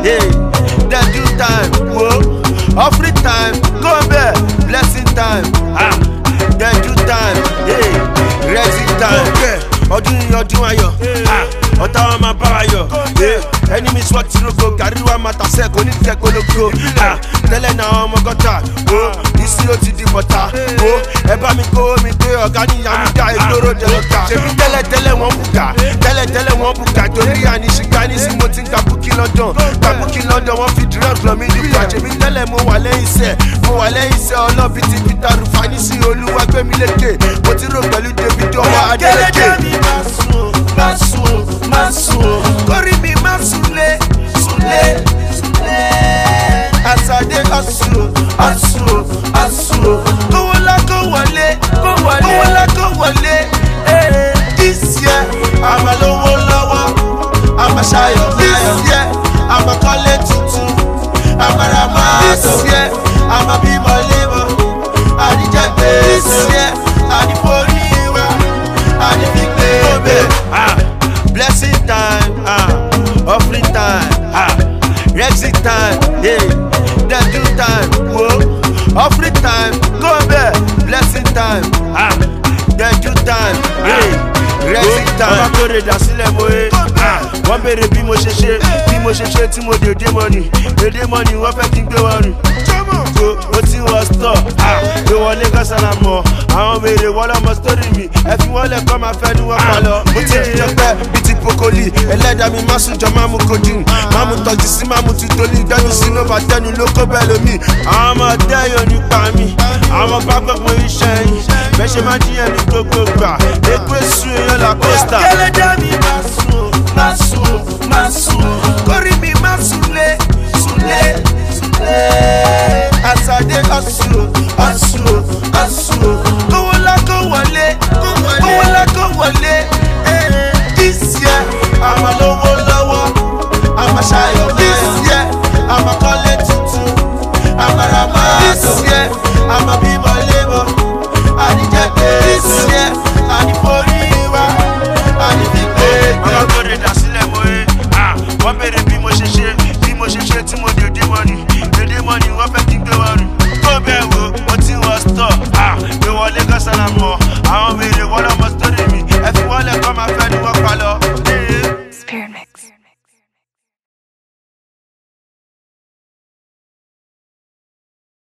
hey, then do time, whoa, offering time, go there, blessing time, ah, then do time, hey, raising time, yeah, ọdún yìí ọdún ayọ̀, ah, ọ̀tá wa máa bá wa yọ̀, yeah, enemy swat rogo, gàrí wa máa tàṣẹ́ kò ní tẹ́ kólógó, ah, tẹ́lẹ̀ náà ọmọ gọ́tà, oh, ìṣirò ti di bọ̀tà, oh, ẹ bá mi kó mi pé ọ̀gá níyà mi dá ìgboro jẹ lọ́ta, ṣèbí tẹ́lẹ̀ tẹ́lẹ̀ wọ́n bùkà, tẹ́lẹ̀ tẹ́lẹ̀ wọ́n bùkà, torí àníṣìgbà ní sí mo ti ń ka búkí london ka búkí london wọ́n fi drug lọ mí nípa ṣèbí tẹ́lẹ̀ mo wà lẹ́yìn iṣẹ́ mo wà lẹ́yìn iṣẹ́ ọlọ́bí ti peter rufani sí olúwa gbẹ̀mí lékè mo ti rò pẹ̀lú david ọwọ́ adeleke. Kẹ́lẹ́dẹ́ mi máa sùn, máa sùn, máa sùn. Kórì mi máa súnlé, súnlé, súnlé. asade ọ̀sùn Ọ̀sùn, ọ̀sùn. kówó ńlá kó wọlé Kó wọlé. kówó ńlá kó wọlé Ee. this year àmà lówó lọ́wọ́ àmà ṣayọ̀ this year àmà kọ́lé tuntun àmà ra máa this year àmà bímọ lébọ̀ àdìjẹ́ this year àdìforí wa àdìfigbé obè. blessing time ah, offering time ah, exit time yeah, then do time wo offering time go there blessing time ah, then do time yeah, exit time. ọba kórè dà sílẹ̀ mo ye wọ́n béèrè bí mo ṣe ṣe bí mo ṣe ṣe tí mo dé dé mọ́ni dédé mọ́ni wọ́n fẹ́ kí n gbé wọn rìn ko o ti wọ stọ gbé wọlé kọsánà mọ àwọn béèrè wọlé ọmọ sítórì mi ẹ fi wọn lẹ kọ́ máa fẹ́ ni wọ́n pa lọ. mo ti di ọpẹ bíi ti pokoli ẹlẹ́dàá mi má sùn jọ má mu codeine má mu tọ́jú sí má mu tutoli gbẹ́nu sínú bàtẹ́nu ló kó bẹ́ẹ̀ lómi. àwọn ọmọ dẹ́yọ̀ nípa mi àwọn bá gbogbo iṣẹ́ yìí bẹ́ẹ̀ ṣe máa díyẹn ní gbogbo gbà èkó èsù èèyàn la costa. Kẹ́lẹ́dẹ́ mi máa sùn, máa sùn, máa sùn. Kórì mi máa súnlé, súnlé, súnlé. asade ọ̀sùn Ọ̀sùn, ọ̀sùn. kówó ńlá kó wọlé kówó ńlá kó wọlé eh, this year àmà lówó lọ́wọ́ àmà ṣayọ̀ this year àmà kọ́lé tuntun àmà ra máa this year àmà bímọ lébọ̀ àdìjẹ́ this year àdìforí wa àdìfigbé. ọmọ tó lè dá sílẹ̀ mọ́ ẹ wọ́n béèrè bí mo ṣe ṣe bí mo ṣe ṣe tí mo dé dé mọ́ni dédé mọ́ni wọ́n fẹ́ kí n gbé wọn rìn tó bẹ́ẹ̀ wo mo ti wọ stọ̀ gbé wọlé kọ́sánà mọ́ àwọn béèrè wọ́n lọ́mọ sítórì mi ẹ fi wọ́n lẹ̀ kọ́ máa fẹ́ ni wọ́n pa lọ.